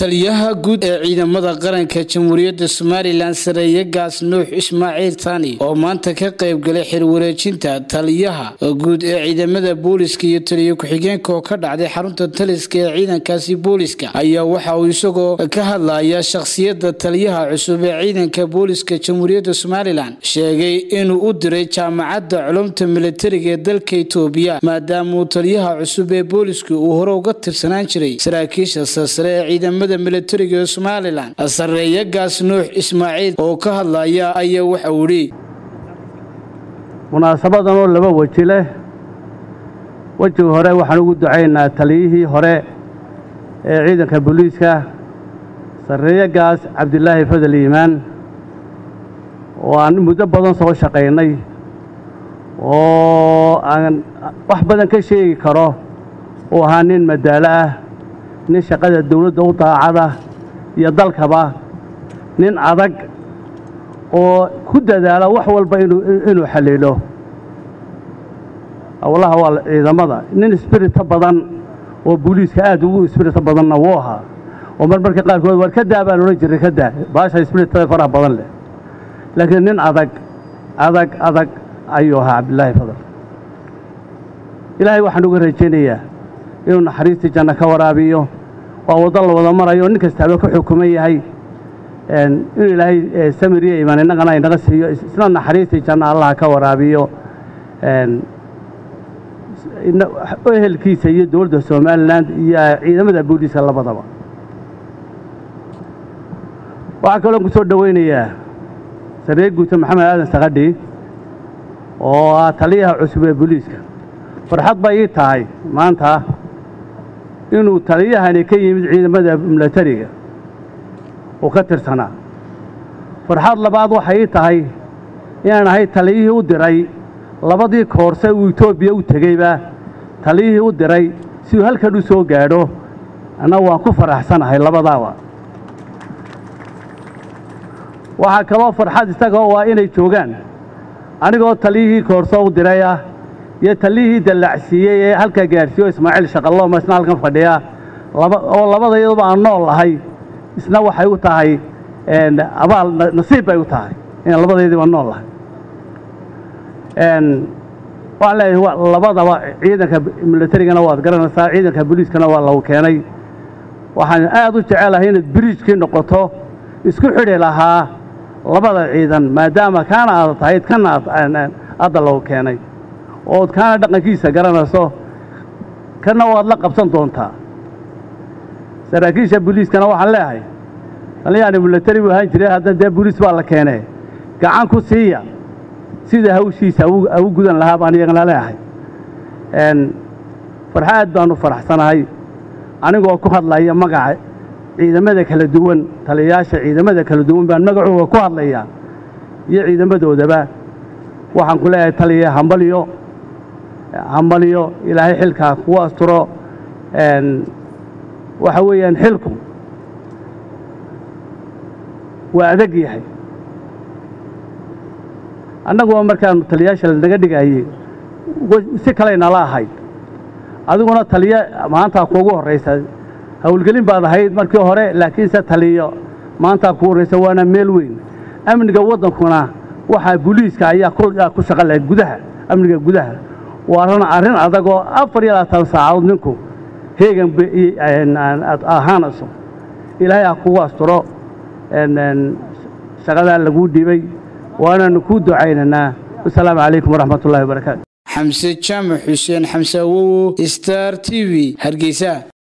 taliyaha guud ee ciidamada qaranka jamhuuriyadda somalilan sareeye gaas nuux ismaaciil tani oo maanta ka qayb galay xirwareejinta taliyaha guud ee ciidamada booliska iyo taliyo ku-xigeenka oo ka dhacday xarunta taliska ee ciidankaasi booliska ayaa waxa uu isagoo ka hadlaya shakhsiyadda taliyaha cusub ee ciidanka booliska jamhuuriyadda somalilan sheegay inuu u diray jaamacadda culumta militariga ee dalka itoobiya maadaamauu taliyaha cusub ee booliska uu hore uga tirsanaan jiray saraakiisha sarsare ee ciidamada militariga ee somalilan sareeye gaas nuux ismaaciil oo ka hadlaya ayaa waxa uu idhi munaasabadan oo laba weji leh wejiga hore waxaan ugu ducaynaa taliyihii hore ee ciidanka booliiska sarreeye gaas cabdilaahi fadal iimaan oo aan muddo badan soo shaqaynay oo aan wax badan ka sheegi karo uu ahaa nin madaalo ah nin shaqada dawladda u daacada iyo dalkaba nin adag oo ku dadaala wax walba inuu xalliilo howlaha waa ciidamada nin isbirita badan oo booliiska aad ugu isbirita badanna wuu ahaa oo mar marka qaarkood war ka daa baan odhan jiray ka daa baasha isbiritada faraha badan leh laakiin nin adag adag adag ayuu ahaa cabdilaahi fadal ilaahay waxaan uga rajaynayaa inuu naxariistii janno ka waraabiyo waa waddo la wada marayo nin kastaaba ka xukuman yahay inuu ilaahay samiriya imaan innagana inaga siiyo isna naxariistii janno allaha ka waraabiyo ehelkiisa iyo dowladda somalilan iyo ciidamada booliiska labadaba waxaa kaloo ku soo dhowaynayaa saree guuta maxamed aadan sakadhi oo ah taliyaha cusub ee booliiska farxad bay ii tahay maanta inuu taliyahani ka yimid ciidamada milatariga uu ka tirsanaa farxad labaad waxay ii tahay inaan ahay taliyihii u diray labadii koorse uu etoobiya u tegeyba taliyihii u diray si uu halkan u soo gaadho anna waan ku faraxsanahay labadaaba waxaa kaloo farxad isagoo waa inay joogaan anigoo taliyihii koorse u diray ah iyo taliyihii dallacsiiyey ee halkaa gaadhsiiyo ismaaciil shaqallooma isna halkan fadhiya oo labada iyaduba aan nool ahay isna waxay u tahay abaal nasiib bay u tahay inaan labadaydiiba nool ahay waxaan leeyahay labadaba ciidanka milatarigana waad garanaysaa ciidanka booliiskana waa lagu keenay waxaan aad u jecelahay inaad biriijkii noqoto isku xidhi lahaa labada ciidan maadaama kaana aad tahayd kana adda lagu keenay ood kaana dhaqankiisa garanayso kana waad la qabsan doontaa saraakiisha booliiskana waxaan leeyahay taliyahani milatari buu ahaan jiray hadda dee booliis baa la keenee gacan ku siiya sida hawshiisa au gudan lahaa baan iyagana leeyahay farxaad baanu faraxsanahay anigoo ku hadlaya magaca ciidamada kala duwan taliyayaasha ciidamada kala duwan baan magacooga ku hadlayaa iyo ciidamadoodaba waxaan ku leeyahay taliya hambalyo hambalyo ilaahay xilkaa kugu asturo waxa weeyaan xilku waa adag yahay annaguba markaanu taliyayaasha lanaga dhigayey si kaley nala ahayd adiguna taliyo maantaa kuugu horraysa howlgelin baad ahayd markii hore laakiinse taliyo maantaa kugu horraysa waana meel weyn amniga waddankuna waxaa booliiska ayaa ku shaqa lahayd gudaha amniga gudaha waana arrin adagoo afar iyo labaatan saacadood ninku heegan aad ahaanayso ilaahay ha kugu asturo shaqadaa laguu dhibay waanaanu kuu ducaynaynaa wasalaamu calaykum waraxmat ullahi wabarakaatu xamse jaamac xuseen xamse awowo star t v hargeysa